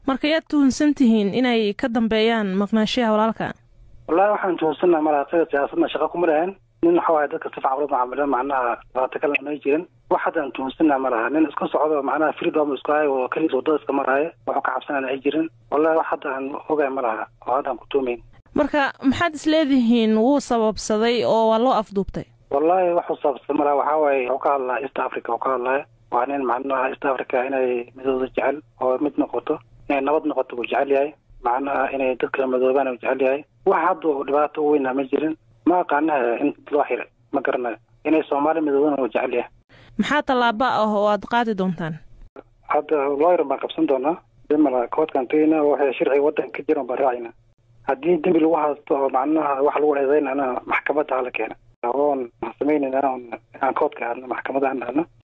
marka yaad tuhunsan tihiin inay ka dambeeyaan maqnaashiyaha walaalka wallahi waxaan tuhunsannaha malaha isaga siyaasadna shaqa kuma lahayn nin waxa waaye dadka si fiican ula macaamilo macnaha dhibaato kalena may jirin wax haddaan tuhunsannaha ma laha nin iska socdo macnaha freedom isku hayo oo keliis wadada iska maraayo wuxuu ka cabsanana ay jirin wallahi wax hadda aan ogaay ma laha oo haddaan ku tuumayn marka maxaad is leedihiin wuu sababsaday oo waa loo afduubtay wallahi waxuu sababsaday ma laha waxaa waaye wuxuu ka hadlaa east africa uu ka hadlaya waa nin macnaha east africa inay midooda jecel oo mid noqoto inay nabad noqoto buu jecel yahay macnaha inay dad kala madoobaan uu jecel yahay wax hadda dhibaato weyna ma jirin ma aqaanaha in loo xiray ma garanayo inay soomaali midoobana uu jecel yahay maxaa tallaabo ah oo aad qaadi doontaan hadda looyar baan qabsan doonaa dimala koodkaan tegeyna waxay sharciga waddanka ka jiran baan raacayna haddii dembi lagu haysto oo macnaha wax lagu eedeynana maxkamadda hala keena oon samaynayna inaan koodka aadno maxkamadda aan aadno